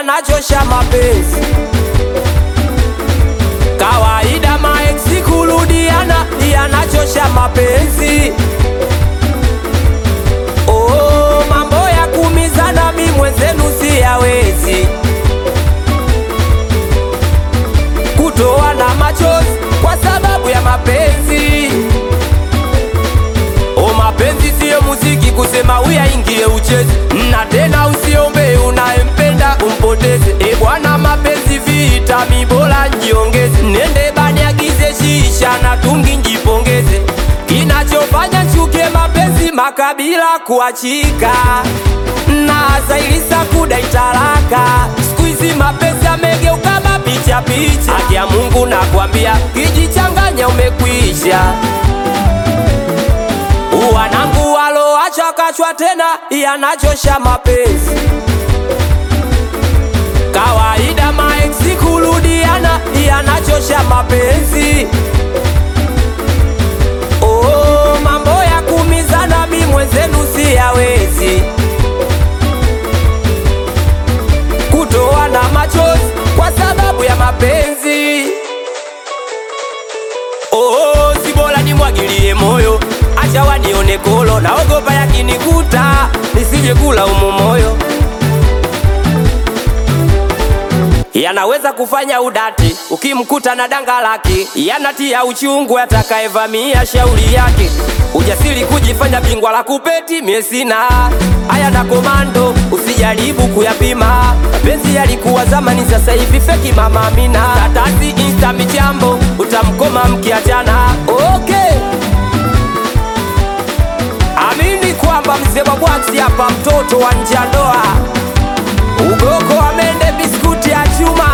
yanachosha mapenzi. Kawaida maeksi kurudiana yanachosha mapenzi. Oh, mambo ya kumizana mi mwenzenu siyawezi, kutoa na machozi kwa sababu ya mapenzi. O, mapenzi siyo muziki kusema uyaingie ucheze, na tena usiombe unayempenda umpoteze. E bwana, mapenzi vita, mi bora njiongeze, nende bani agize shisha na tungi njipongeze. Kinachofanya chuke mapenzi makabila kuachika na zailisa kudai talaka. Siku hizi mapenzi yamegeuka mapicha picha, haki ya Mungu nakwambia, kijichanganya umekwisha wanangu waloacha kachwa tena yanachosha mapenzi. Kawaida maeksi kurudiana yanachosha mapenzi. Oh, mambo ya kumizana mi mwenzenu siyawezi, kutoa na machozi kwa sababu ya mapenzi. Oh, si bora nimwagilie moyo, acha wanione kolo, naogopa yakinikuta nisije kula umo moyo. Yanaweza kufanya udati ukimkuta na danga lake, yanatia uchungu atakayevamia shauri yake. Ujasiri kujifanya bingwa la kupeti, mie sina haya na komando, usijaribu kuyapima. Mapenzi yalikuwa zamani, sasa hivi feki. Mama Amina, tatasi insta michambo, utamkoma mkiachana. Okay, amini kwamba mzee wa bwaksi hapa, mtoto wa nje ya ndoa, ugoko amende biskuti ya chuma